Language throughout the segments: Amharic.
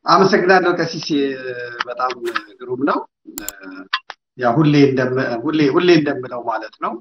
አመሰግናለሁ ቀሲስ፣ በጣም ግሩም ነው። ያ ሁሌ ሁሌ ሁሌ እንደምለው ማለት ነው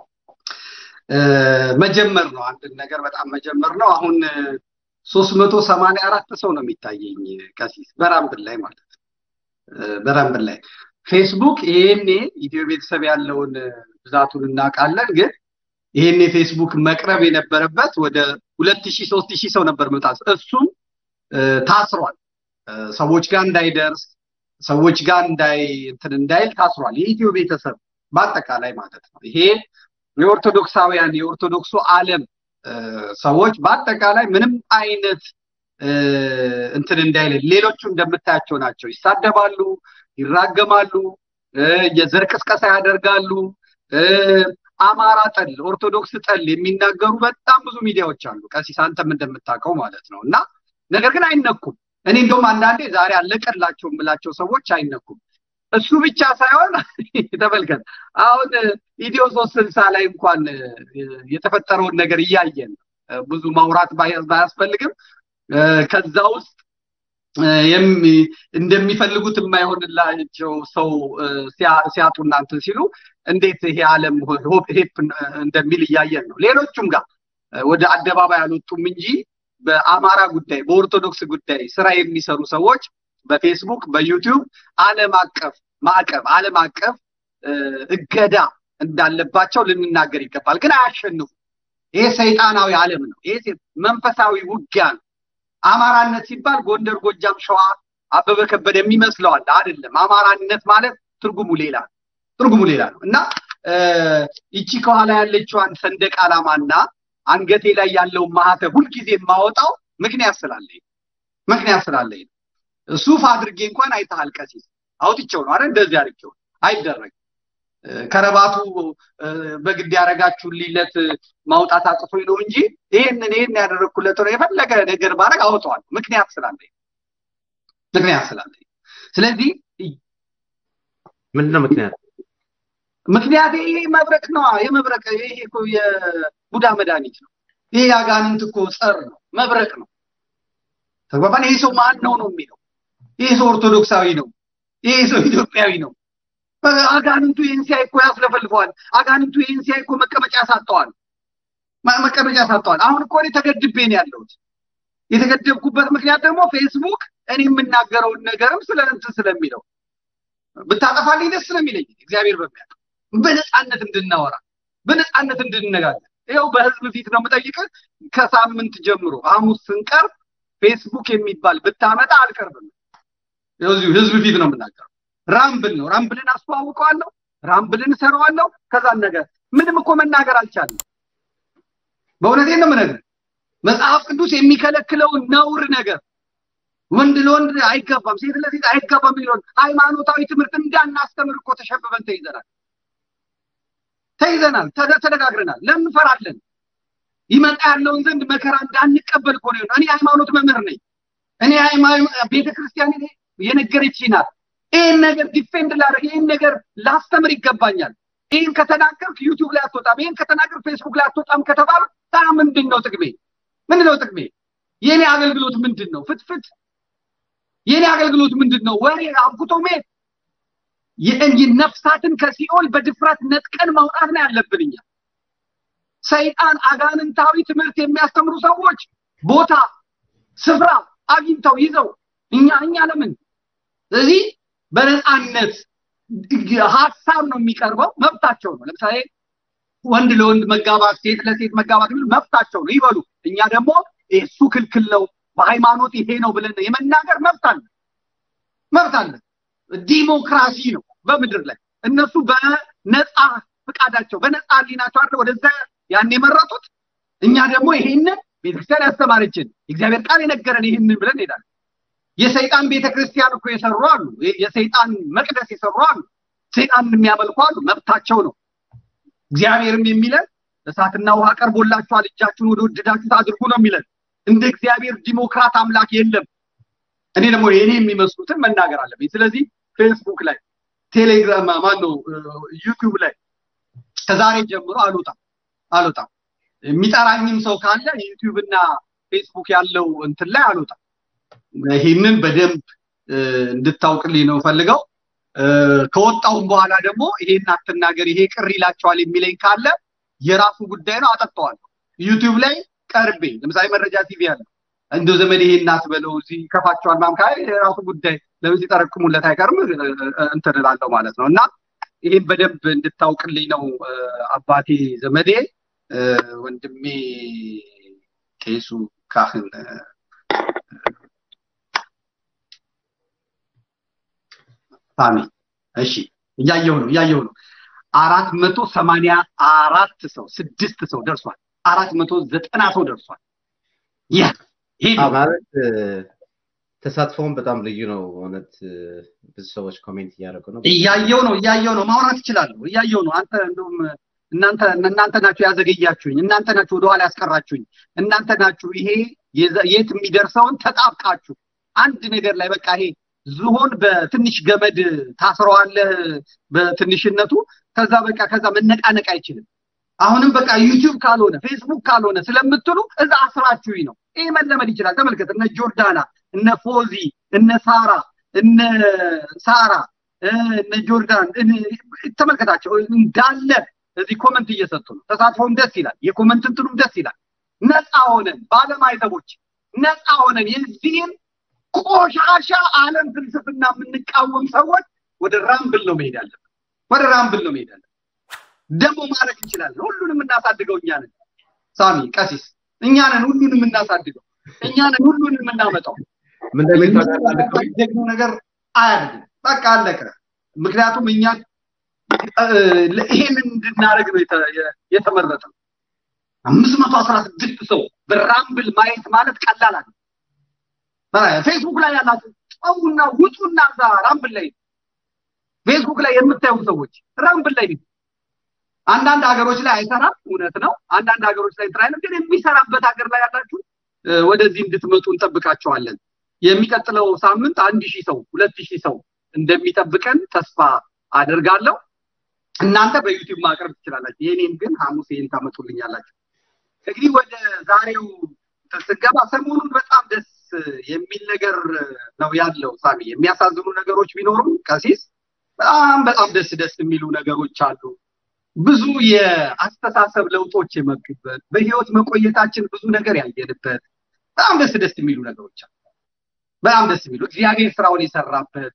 መጀመር ነው። አንድን ነገር በጣም መጀመር ነው። አሁን ሶስት መቶ ሰማንያ አራት ሰው ነው የሚታየኝ ቀሲስ በራምብል ላይ ማለት ነው። በራምብል ላይ ፌስቡክ ይሄኔ ኢትዮ ቤተሰብ ያለውን ብዛቱን እናውቃለን። ግን ይሄኔ ፌስቡክ መቅረብ የነበረበት ወደ ሁለት ሺህ ሶስት ሺህ ሰው ነበር መምጣት። እሱም ታስሯል። ሰዎች ጋር እንዳይደርስ ሰዎች ጋር እንዳይ እንትን እንዳይል ታስሯል። የኢትዮ ቤተሰብ በአጠቃላይ ማለት ነው። ይሄ የኦርቶዶክሳውያን የኦርቶዶክሱ ዓለም ሰዎች በአጠቃላይ ምንም አይነት እንትን እንዳይል ሌሎቹ እንደምታያቸው ናቸው። ይሳደባሉ፣ ይራገማሉ፣ የዘር ቅስቀሳ ያደርጋሉ። አማራ ጠል፣ ኦርቶዶክስ ጠል የሚናገሩ በጣም ብዙ ሚዲያዎች አሉ። ቀሲስ አንተም እንደምታውቀው ማለት ነው። እና ነገር ግን አይነኩም። እኔ እንደውም አንዳንዴ ዛሬ አለቀላቸው የምላቸው ሰዎች አይነኩም። እሱ ብቻ ሳይሆን ተመልከት፣ አሁን ኢትዮ ሶስት ስልሳ ላይ እንኳን የተፈጠረውን ነገር እያየን ብዙ ማውራት ባያስፈልግም ከዛ ውስጥ እንደሚፈልጉት የማይሆንላቸው ሰው ሲያጡ እናንትን ሲሉ እንዴት ይሄ ዓለም ሄፕ እንደሚል እያየን ነው። ሌሎቹም ጋር ወደ አደባባይ አልወጡም እንጂ በአማራ ጉዳይ በኦርቶዶክስ ጉዳይ ስራ የሚሰሩ ሰዎች በፌስቡክ በዩቲዩብ ዓለም አቀፍ ማዕቀብ ዓለም አቀፍ እገዳ እንዳለባቸው ልንናገር ይገባል። ግን አያሸንፉ። ይሄ ሰይጣናዊ ዓለም ነው። ይሄ መንፈሳዊ ውጊያ ነው። አማራነት ሲባል ጎንደር፣ ጎጃም፣ ሸዋ፣ አበበ ከበደ የሚመስለዋል አይደለም። አማራነት ማለት ትርጉሙ ሌላ ነው። ትርጉሙ ሌላ ነው እና ይቺ ከኋላ ያለችዋን ሰንደቅ ዓላማና አንገቴ ላይ ያለውን ማህተብ ሁልጊዜ የማወጣው ምክንያት ስላለኝ ምክንያት ስላለኝ ነው። ሱፍ አድርጌ እንኳን አይተሃል ቀሲስ አውጥቼው ነው አይደል? እንደዚህ አድርጌው አይደረግም። ከረባቱ በግድ ያደረጋችሁልኝለት ማውጣት አቅቶኝ ነው እንጂ ይህንን ይህን ያደረግኩለት ነው የፈለገ ነገር ባረግ አውጠዋለሁ። ምክንያት ስላለኝ ምክንያት ስላለኝ። ስለዚህ ምንድነው ምክንያት? ምክንያት ይሄ መብረቅ ነው። የመብረቅ ይሄ እኮ የቡዳ መድኃኒት ነው። ይሄ የአጋንንት እኮ ጸር ነው፣ መብረቅ ነው። ተግባባን። ይሄ ሰው ማን ነው ነው የሚለው ይሄ ሰው ኦርቶዶክሳዊ ነው፣ ይሄ ሰው ኢትዮጵያዊ ነው። አጋንንቱ ይህን ሲያይ እኮ ያስለፈልፈዋል። አጋንንቱ ይህን ሲያይ እኮ መቀመጫ ያሳጠዋል፣ መቀመጫ ያሳጠዋል። አሁን እኮ እኔ ተገድቤ ነው ያለሁት። የተገደብኩበት ምክንያት ደግሞ ፌስቡክ እኔ የምናገረውን ነገርም ስለ እንትን ስለሚለው ብታጠፋልኝ ደስ ስለሚለኝ እግዚአብሔር በሚያውቅ በነፃነት እንድናወራ በነፃነት እንድንነጋገር ይኸው በህዝብ ፊት ነው የምጠይቅህ። ከሳምንት ጀምሮ ሐሙስ ስንቀርብ ፌስቡክ የሚባል ብታመጣ አልቀርብም። እዚሁ ህዝብ ፊት ነው የምናገረው። ራምብል ነው። ራምብልን አስተዋውቀዋለሁ፣ ራምብልን እሰራዋለሁ። ከዛን ነገር ምንም እኮ መናገር አልቻለም። በእውነቴን ነው የምነግርህ። መጽሐፍ ቅዱስ የሚከለክለውን ነውር ነገር ወንድ ለወንድ አይገባም፣ ሴት ለሴት አይገባም የሚለውን ሃይማኖታዊ ትምህርት እንዳናስተምር እኮ ተሸብበን ተይዘናል ተይዘናል፣ ተነጋግረናል። ለምን እንፈራለን? ይመጣ ያለውን ዘንድ መከራ እንዳንቀበል እኮ ነው። እኔ ሃይማኖት መምህር ነኝ። እኔ ቤተ ክርስቲያን የነገረች ናት። ይህን ነገር ዲፌንድ ላደርግ ይህን ነገር ላስተምር ይገባኛል። ይህን ከተናገርክ ዩቲዩብ ላይ አትወጣም፣ ይህን ከተናገርክ ፌስቡክ ላይ አትወጣም ከተባሉ ታ ምንድን ነው ጥቅሜ? ምንድን ነው ጥቅሜ? የኔ አገልግሎት ምንድን ነው? ፍትፍት የኔ አገልግሎት ምንድን ነው? ወሬ አብኩቶ መሄድ ነፍሳትን ከሲኦል በድፍረት ነጥቀን ማውጣት ነው ያለብን እኛ። ሰይጣን አጋንንታዊ ትምህርት የሚያስተምሩ ሰዎች ቦታ ስፍራ አግኝተው ይዘው እኛ እኛ ለምን ስለዚህ በነፃነት ሀሳብ ነው የሚቀርበው፣ መብታቸው ነው። ለምሳሌ ወንድ ለወንድ መጋባት፣ ሴት ለሴት መጋባት የሚሉ መብታቸው ነው ይበሉ። እኛ ደግሞ እሱ ክልክል ነው በሃይማኖት ይሄ ነው ብለን የመናገር መብት አለ መብት አለ። ዲሞክራሲ ነው በምድር ላይ እነሱ በነፃ ፍቃዳቸው በነፃ ህሊናቸው አይደል ወደዛ ያን የመረጡት። እኛ ደግሞ ይሄንን ቤተክርስቲያን ያስተማረችን የእግዚአብሔር ቃል የነገረን ይህንን ብለን እንሄዳለን። የሰይጣን ቤተክርስቲያን እኮ የሰሩ አሉ። የሰይጣን መቅደስ የሰሩ አሉ። ሰይጣን የሚያመልኩ አሉ። መብታቸው ነው። እግዚአብሔርም የሚለን እሳትና ውሃ ቀርቦላችኋል፣ እጃችሁን ወደ ወደዳችሁት አድርጉ ነው የሚለን። እንደ እግዚአብሔር ዲሞክራት አምላክ የለም። እኔ ደግሞ የኔ የሚመስሉትን መናገር አለብኝ። ስለዚህ ፌስቡክ ላይ፣ ቴሌግራም ማን ነው ዩቲዩብ ላይ ከዛሬ ጀምሮ አልወጣም አልወጣም። የሚጠራኝም ሰው ካለ ዩቲዩብ እና ፌስቡክ ያለው እንትን ላይ አልወጣም። ይህንን በደንብ እንድታውቅልኝ ነው ፈልገው። ከወጣውም በኋላ ደግሞ ይሄን አትናገር፣ ይሄ ቅር ይላቸዋል የሚለኝ ካለ የራሱ ጉዳይ ነው፣ አጠጣዋለሁ። ዩቲዩብ ላይ ቀርቤ ለምሳሌ መረጃ ቲቪ አለ እንደ ዘመድ ይሄን አትበለው እዚህ ከፋቸዋል ማምካ የራሱ ጉዳይ ለምን ሲጠረቅሙለት አይቀርም እንትን እላለሁ ማለት ነው። እና ይህን በደንብ እንድታውቅልኝ ነው አባቴ ዘመዴ ወንድሜ ቄሱ ካህን ሳሚ እሺ እያየው ነው እያየው ነው አራት መቶ ሰማንያ አራት ሰው ስድስት ሰው ደርሷል አራት መቶ ዘጠና ሰው ደርሷል ይህ ማለት ተሳትፎውን በጣም ልዩ ነው እውነት ብዙ ሰዎች ኮሜንት እያደረጉ ነው እያየው ነው እያየው ነው ማውራት ይችላለሁ እያየው ነው አንተ እንደውም እናንተ እናንተ ናችሁ ያዘገያችሁኝ እናንተ ናችሁ ወደኋላ ያስቀራችሁኝ እናንተ ናችሁ ይሄ የት የሚደርሰውን ተጣብቃችሁ አንድ ነገር ላይ በቃ ይሄ ዝሆን በትንሽ ገመድ ታስረዋለህ በትንሽነቱ ከዛ በቃ ከዛ መነቃነቅ አይችልም አሁንም በቃ ዩቲዩብ ካልሆነ ፌስቡክ ካልሆነ ስለምትሉ እዛ አስራችሁኝ ነው ይሄ መለመድ ይችላል ተመልከት እነ ጆርዳና እነ ፎዚ እነ ሳራ እነ ሳራ እነ ጆርዳን ተመልከታቸው እንዳለ እዚህ ኮመንት እየሰጡ ነው ተሳትፎም ደስ ይላል የኮመንት እንትኑም ደስ ይላል ነፃ ሆነን ባለማይተቦች ነፃ ሆነን የዚህን ቆሻሻ ዓለም ፍልስፍና የምንቃወም ሰዎች ወደ ራምብል ነው መሄድ አለብን ወደ ራምብል ነው መሄድ አለብን ደግሞ ማለት እንችላለን ሁሉንም እናሳድገው እኛ ነን ሳሚ ቀሲስ እኛ ነን ሁሉንም እናሳድገው እኛ ነን ሁሉንም የምናመጣው ደግሞ ነገር አያድግም በቃ አለቀ ምክንያቱም እኛ ይሄንን እንድናደርግ ነው የተመረጠ አምስት መቶ አስራ ስድስት ሰው በራምብል ማየት ማለት ቀላል አለ ፌስቡክ ላይ ያላችሁ ጸውና ውጡና እዛ ራምብል ላይ ፌስቡክ ላይ የምታዩ ሰዎች ራምብል ላይ አንዳንድ ሀገሮች ላይ አይሰራም እውነት ነው አንዳንድ ሀገሮች ላይ እንትን አይነት ግን የሚሰራበት ሀገር ላይ ያላችሁ ወደዚህ እንድትመጡ እንጠብቃቸዋለን የሚቀጥለው ሳምንት አንድ ሺህ ሰው ሁለት ሺህ ሰው እንደሚጠብቀን ተስፋ አደርጋለሁ እናንተ በዩቲዩብ ማቅረብ ትችላላችሁ የኔም ግን ሐሙስ ይህን ታመጡልኛላችሁ እንግዲህ ወደ ዛሬው ስገባ ሰሞኑን በጣም ደስ የሚል ነገር ነው ያለው ሳሚ የሚያሳዝኑ ነገሮች ቢኖሩም ቀሲስ በጣም በጣም ደስ ደስ የሚሉ ነገሮች አሉ ብዙ የአስተሳሰብ ለውጦች የመጡበት በህይወት መቆየታችን ብዙ ነገር ያየንበት በጣም ደስ ደስ የሚሉ ነገሮች አሉ በጣም ደስ የሚሉ እግዚአብሔር ስራውን የሰራበት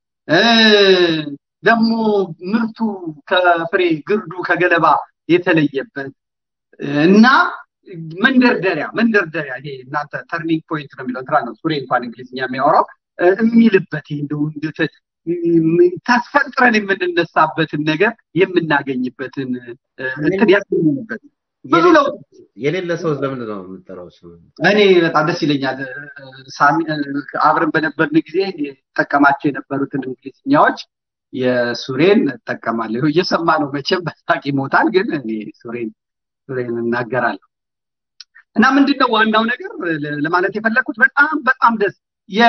ደግሞ ምርቱ ከፍሬ ግርዱ ከገለባ የተለየበት እና መንደርደሪያ መንደርደሪያ ይሄ እናንተ ተርኒንግ ፖይንት ነው የሚለው እንትና ነው ሱሬ እንኳን እንግሊዝኛ የሚያወራው የሚልበት እንደው ተስፈንጥረን የምንነሳበትን ነገር የምናገኝበትን እንትን ያገኝበት ብዙ ለውጥ የሌለ ሰው ለምንድን ነው የምጠራው እኔ በጣም ደስ ይለኛል አብረን በነበርን ጊዜ ጠቀማቸው የነበሩትን እንግሊዝኛዎች የሱሬን እጠቀማለሁ እየሰማ ነው መቼም በሳቅ ይሞታል ግን እኔ ሱሬን ሱሬን እናገራለሁ እና ምንድነው ዋናው ነገር ለማለት የፈለግኩት በጣም በጣም ደስ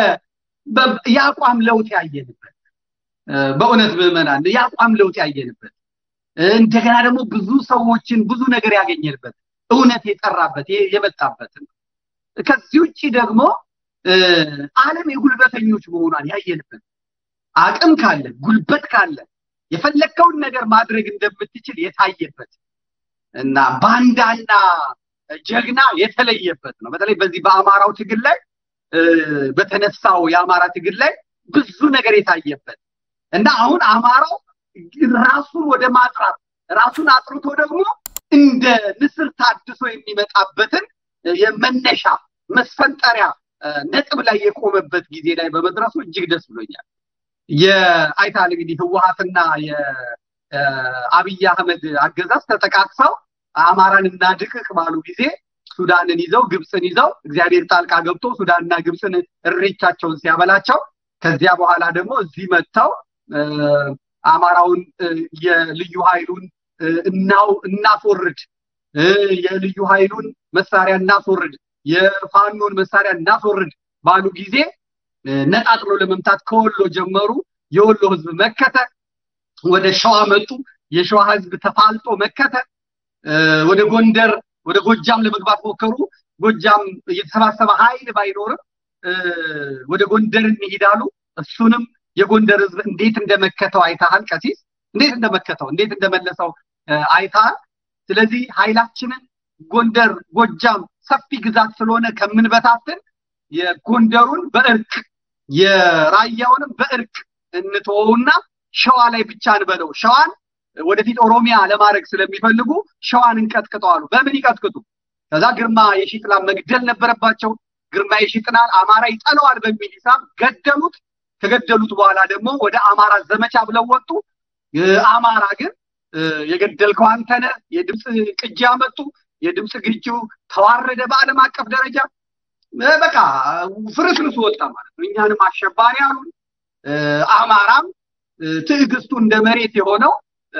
የአቋም ለውጥ ያየንበት በእውነት ምዕመናን የአቋም ለውጥ ያየንበት እንደገና ደግሞ ብዙ ሰዎችን ብዙ ነገር ያገኘንበት እውነት የጠራበት የመጣበት ከዚህ ውጭ ደግሞ ዓለም የጉልበተኞች መሆኗን ያየንበት አቅም ካለ ጉልበት ካለ የፈለግከውን ነገር ማድረግ እንደምትችል የታየበት እና ባንዳና ጀግና የተለየበት ነው በተለይ በዚህ በአማራው ትግል ላይ በተነሳው የአማራ ትግል ላይ ብዙ ነገር የታየበት እና አሁን አማራው ራሱን ወደ ማጥራት ራሱን አጥርቶ ደግሞ እንደ ንስር ታድሶ የሚመጣበትን የመነሻ መስፈንጠሪያ ነጥብ ላይ የቆመበት ጊዜ ላይ በመድረሱ እጅግ ደስ ብሎኛል የአይታል እንግዲህ ህወሀትና የአብይ አህመድ አገዛዝ ተጠቃቅሰው አማራን እናድቅቅ ባሉ ጊዜ ሱዳንን ይዘው ግብፅን ይዘው እግዚአብሔር ጣልቃ ገብቶ ሱዳንና ግብፅን እሬቻቸውን ሲያበላቸው ከዚያ በኋላ ደግሞ እዚህ መጥተው አማራውን የልዩ ኃይሉን እናው እናስወርድ የልዩ ኃይሉን መሳሪያ እናስወርድ የፋኖን መሳሪያ እናስወርድ ባሉ ጊዜ ነጣጥሎ ለመምታት ከወሎ ጀመሩ የወሎ ህዝብ መከተ ወደ ሸዋ መጡ የሸዋ ህዝብ ተፋልጦ መከተ ወደ ጎንደር ወደ ጎጃም ለመግባት ሞከሩ ጎጃም የተሰባሰበ ኃይል ባይኖርም ወደ ጎንደር እንሂዳሉ። እሱንም የጎንደር ህዝብ እንዴት እንደመከተው አይተሃል ቀሲስ፣ እንዴት እንደመከተው እንዴት እንደመለሰው አይተሃል። ስለዚህ ኃይላችንን ጎንደር፣ ጎጃም ሰፊ ግዛት ስለሆነ ከምንበታትን የጎንደሩን በእርቅ የራያውንም በእርቅ እንተወውና ሸዋ ላይ ብቻ እንበለው። ሸዋን ወደፊት ኦሮሚያ ለማድረግ ስለሚፈልጉ ሸዋን እንቀጥቅጠው አሉ። በምን ይቀጥቅጡ? ከዛ ግርማ የሺጥላን መግደል ነበረባቸው። ግርማ የሺጥላን አማራ ይጠለዋል በሚል ሂሳብ ገደሉት። ከገደሉት በኋላ ደግሞ ወደ አማራ ዘመቻ ብለው ወጡ። አማራ ግን የገደልከው አንተ ነህ፣ የድምፅ ቅጂ አመጡ። የድምፅ ግጂው ተዋረደ በዓለም አቀፍ ደረጃ። በቃ ፍርስርሱ ወጣ ማለት ነው። እኛንም አሸባሪ አሉን። አማራም ትዕግስቱ እንደ መሬት የሆነው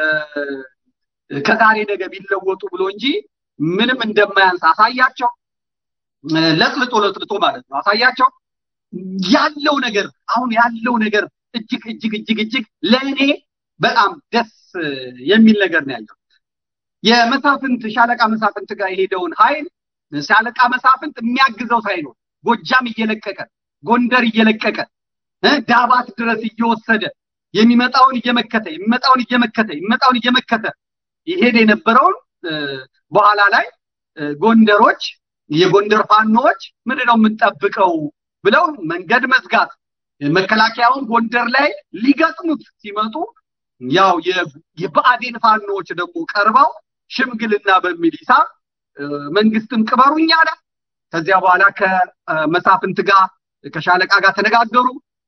ከዛሬ ነገ ቢለወጡ ብሎ እንጂ ምንም እንደማያንስ አሳያቸው። ለጥልጦ ለጥልጦ ማለት ነው አሳያቸው። ያለው ነገር አሁን ያለው ነገር እጅግ እጅግ እጅግ እጅግ ለእኔ በጣም ደስ የሚል ነገር ነው ያለው። የመሳፍንት ሻለቃ መሳፍንት ጋር የሄደውን ኃይል ሻለቃ መሳፍንት የሚያግዘው ሳይኖር ጎጃም እየለቀቀ ጎንደር እየለቀቀ ዳባት ድረስ እየወሰደ የሚመጣውን እየመከተ የሚመጣውን እየመከተ የሚመጣውን እየመከተ ይሄድ የነበረውን በኋላ ላይ ጎንደሮች የጎንደር ፋኖዎች ምንድን ነው የምንጠብቀው ብለው መንገድ መዝጋት መከላከያውን ጎንደር ላይ ሊገጥሙት ሲመጡ ያው የብአዴን ፋኖዎች ደግሞ ቀርበው ሽምግልና በሚል ሂሳብ መንግስትም ቅበሩኝ አለ። ከዚያ በኋላ ከመሳፍንት ጋር ከሻለቃ ጋር ተነጋገሩ።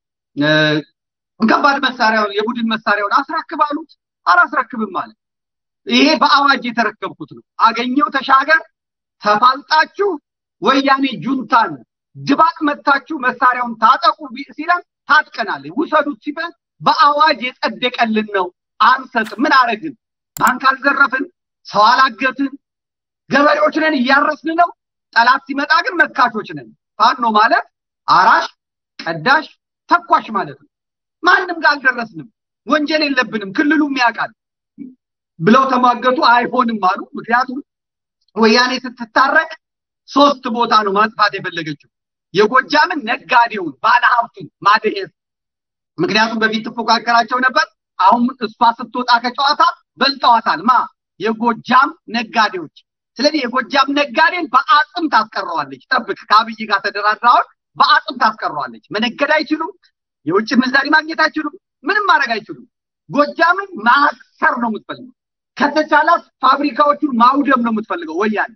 ከባድ መሳሪያውን የቡድን መሳሪያውን አስረክብ አሉት። አላስረክብም አለ። ይሄ በአዋጅ የተረከብኩት ነው። አገኘው ተሻገር ተፋልጣችሁ ወያኔ ጁንታን ድባቅ መታችሁ መሳሪያውን ታጠቁ ሲለን ታጥቀናል፣ ውሰዱት ሲበል በአዋጅ የጸደቀልን ነው። አንሰጥ ምን አረግን? ባንክ አልዘረፍን፣ ሰው አላገትን፣ ገበሬዎች ነን፣ እያረስን ነው። ጠላት ሲመጣ ግን መካሾች ነን። ፋኖ ማለት አራሽ፣ ቀዳሽ፣ ተኳሽ ማለት ነው። ማንም ጋር አልደረስንም፣ ወንጀል የለብንም፣ ክልሉም ያውቃል ብለው ተሟገቱ። አይሆንም አሉ። ምክንያቱም ወያኔ ስትታረቅ ሶስት ቦታ ነው ማጥፋት የፈለገችው የጎጃምን ነጋዴውን ባለሀብቱን ማድሄስ ምክንያቱም በፊት ትፎካከራቸው ነበር። አሁን እሷ ስትወጣ ከጨዋታ በልጠዋታል። ማ የጎጃም ነጋዴዎች። ስለዚህ የጎጃም ነጋዴን በአጽም ታስቀረዋለች። ጠብቅ፣ ከአብይ ጋር ተደራድረዋል። በአጽም ታስቀረዋለች። መነገድ አይችሉም። የውጭ ምንዛሪ ማግኘት አይችሉም። ምንም ማድረግ አይችሉም። ጎጃምን ማሰር ነው የምትፈልገው። ከተቻላት ፋብሪካዎቹን ማውደም ነው የምትፈልገው ወያኔ።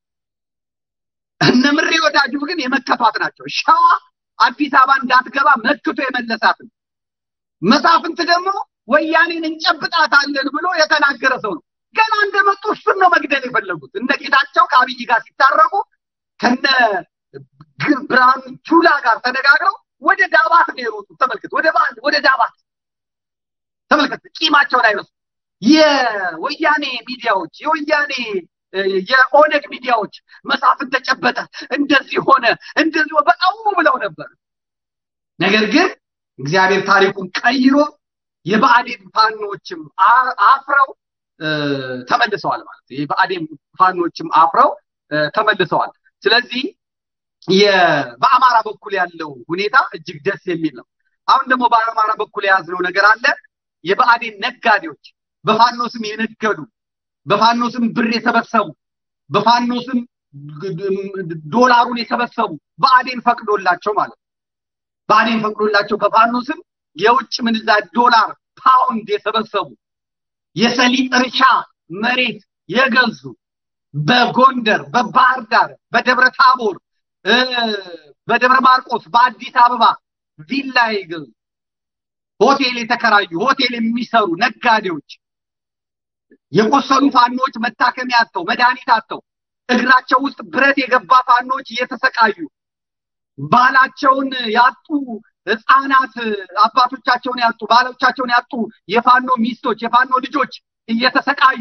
እነ ምሬ ወዳጁ ግን የመከቷት ናቸው። ሸዋ አዲስ አበባ እንዳትገባ መክቶ የመለሳት ነው። መሳፍንት ደግሞ ወያኔን እንጨብጣታለን ብሎ የተናገረ ሰው ነው። ገና እንደመጡ እሱን ነው መግደል የፈለጉት። እነ ጌታቸው ከአብይ ጋር ሲታረቁ ከነ ብርሃኑ ጁላ ጋር ተነጋግረው ወደ ዳባት ነው የሮጡት። ተመልከት፣ ወደ ወደ ዳባት ተመልከት። ቂማቸውን አይረሱ። የወያኔ ሚዲያዎች የወያኔ የኦነግ ሚዲያዎች መሳፍንት ተጨበጠ፣ እንደዚህ ሆነ፣ እንደዚህ በጣም ብለው ነበር። ነገር ግን እግዚአብሔር ታሪኩን ቀይሮ የብአዴን ፋኖችም አፍረው ተመልሰዋል ማለት ነው። የብአዴን ፋኖችም አፍረው ተመልሰዋል። ስለዚህ በአማራ በኩል ያለው ሁኔታ እጅግ ደስ የሚል ነው። አሁን ደግሞ በአማራ በኩል የያዝነው ነገር አለ። የብአዴን ነጋዴዎች በፋኖ ስም የነገዱ በፋኖ ስም ብር የሰበሰቡ በፋኖ ስም ዶላሩን የሰበሰቡ ብአዴን ፈቅዶላቸው ማለት ነው። ብአዴን ፈቅዶላቸው በፋኖ ስም የውጭ ምንዛሪ ዶላር፣ ፓውንድ የሰበሰቡ የሰሊጥ እርሻ መሬት የገዙ በጎንደር፣ በባህር ዳር፣ በደብረ ታቦር፣ በደብረ ማርቆስ፣ በአዲስ አበባ ቪላ የገዙ ሆቴል የተከራዩ ሆቴል የሚሰሩ ነጋዴዎች የቆሰሉ ፋኖች መታከሚያ አጥተው መድኃኒት አጥተው እግራቸው ውስጥ ብረት የገባ ፋኖች እየተሰቃዩ ባላቸውን ያጡ ህፃናት አባቶቻቸውን ያጡ ባሎቻቸውን ያጡ የፋኖ ሚስቶች የፋኖ ልጆች እየተሰቃዩ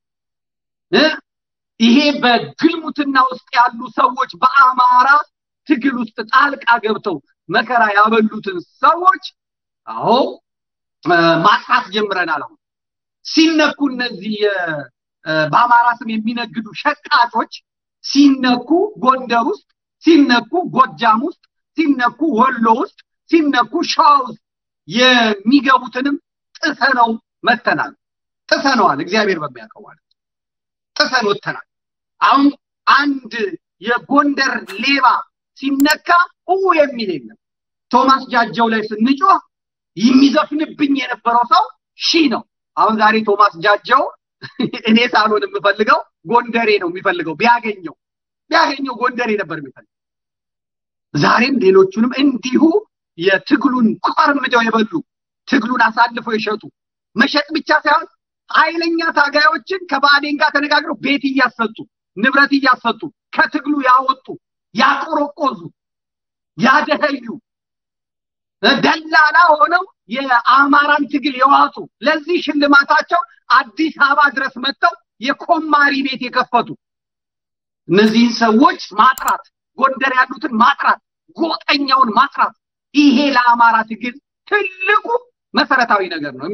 ይሄ በግልሙትና ውስጥ ያሉ ሰዎች በአማራ ትግል ውስጥ ጣልቃ ገብተው መከራ ያበሉትን ሰዎች አዎ ማጥፋት ጀምረናል። አሁን ሲነኩ እነዚህ በአማራ ስም የሚነግዱ ሸቃጮች ሲነኩ ጎንደር ውስጥ ሲነኩ ጎጃም ውስጥ ሲነኩ ወሎ ውስጥ ሲነኩ ሸዋ ውስጥ የሚገቡትንም ጥሰነው መተናል። ጥሰነዋል። እግዚአብሔር በሚያውቀው ማለት ጥሰን ወተናል። አሁን አንድ የጎንደር ሌባ ሲነካ ኡ የሚል የለም። ቶማስ ጃጀው ላይ ስንጮህ የሚዘፍንብኝ የነበረው ሰው ሺ ነው። አሁን ዛሬ ቶማስ ጃጀው እኔ ሳልሆን የምፈልገው ጎንደሬ ነው የሚፈልገው። ቢያገኘው ቢያገኘው ጎንደሬ ነበር የሚፈልገው። ዛሬም ሌሎቹንም እንዲሁ የትግሉን ቆርምደው የበሉ ትግሉን አሳልፈው የሸጡ መሸጥ ብቻ ሳይሆን ኃይለኛ ታጋዮችን ከባዴን ጋር ተነጋግረው ቤት እያሰጡ ንብረት እያሰጡ ከትግሉ ያወጡ ያቆረቆዙ ያደኸዩ ደላላ ሆነው የአማራን ትግል የዋጡ ለዚህ ሽልማታቸው አዲስ አበባ ድረስ መጥተው የኮማሪ ቤት የከፈቱ እነዚህን ሰዎች ማጥራት፣ ጎንደር ያሉትን ማጥራት፣ ጎጠኛውን ማጥራት ይሄ ለአማራ ትግል ትልቁ መሰረታዊ ነገር ነው።